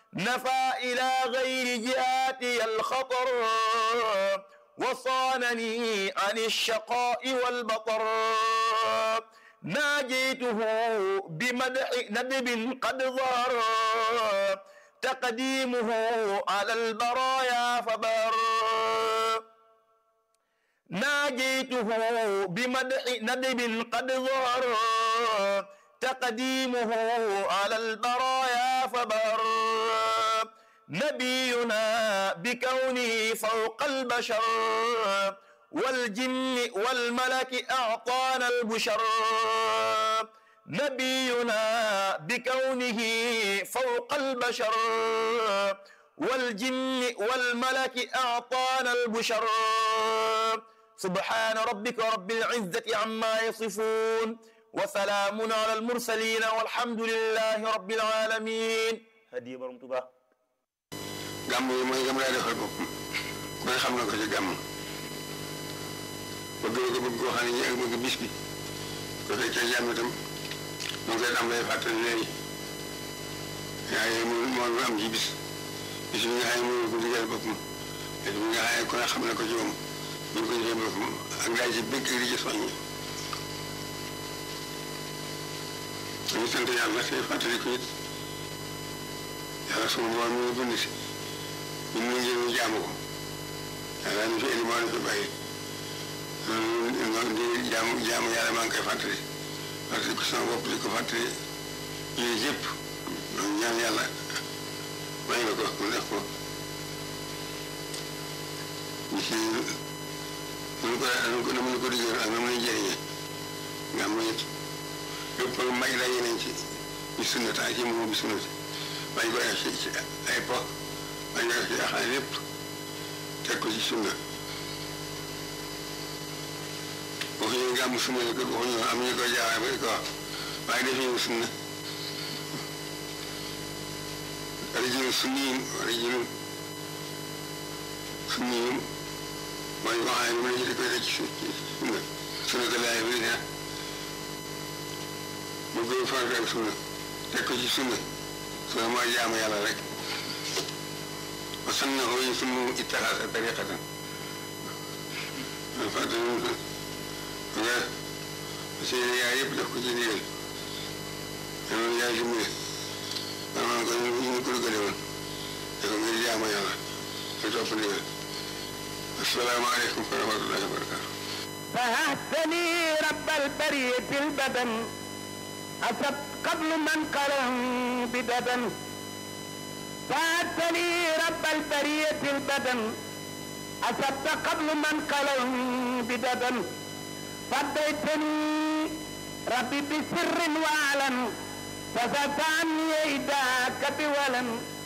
نفى إلى غير جهاتي الخطر وصانني عن الشقاء والبطر ناجيته بمدح ندب قد ظهر تقديمه على البرايا فبر ناجيته بمدح ندب قد ظهر تقديمه على البرايا فبر نبينا بكونه فوق البشر والجن والملك أعطانا البشر نبينا بكونه فوق البشر والجن والملك أعطانا البشر سبحان ربك رب العزة عما يصفون وسلام على المرسلين والحمد لله رب العالمين هدي برم تبا gàmm yi mooy gëm laa defal boppam ku ne xam na ko ci gàmm bëgg ko bëgg koo xam ne ñi ak bëgg bis bi ko fekkee jàmm itam mu ngi koy am lay fàttali léegi yaa ngi mu moom am ci bis bis bi nga xam ne mënul ko digal boppam bis bi nga xam ne ku ne xam na ko ci moom bu ñu ko defee boppam ak daal ci bëgg di ci soññi dañu sant yàlla te fàttali ko it yàlla suma borom mi ngi bind si ñun ñu ngi ñu jaamu ko yàlla ñu fi indi moo ñu fi bàyyi noonu di jaamu jaamu yàlla maa ngi koy fàttali fàttali ko sama bopp di ko fàttali yooyu yëpp donc ñaan yàlla may nga ko mu def ko ñu si mënu ko mënu ko mënu ko diggéen ak na mu lay jëriñee nga am it lépp may la yeneen ci ñu sunna taa ci moom bi sunna bañ ko def ci ci ay po bañ ko def ci yaxaay lépp teg ko ci sunna waxuñu gàmm sunna la ko waxuñu am ñu ko jaawaay ba di ko wax waaye def ñu sunna rajulun sunniyin rajulun sunniyin mooy ko xam ne mu ne di koy teg ci sunna sunna ko laay bi ne mu gën farata ak sunna teg ko ci sunna sunna mooy jaamu yàlla rek wa sannahu yusimmu ittaxasa tariqatan fàttali nga seen yaay yëpp def ko ci ndigal yow yaay dimbali maanaam ko ñu ñu ko dugale woon te ko ngir jaamu yàlla te topp ndigal asalaamaaleykum wa rahmatullahi wa barakatu فهبتني رب البرية البدن أصبت قبل من قلم بددن فهبتني رب البرية البدن أصبت قبل من قلم بددن فديتني ربي بسر وعلن فزدت عني إيداك بولن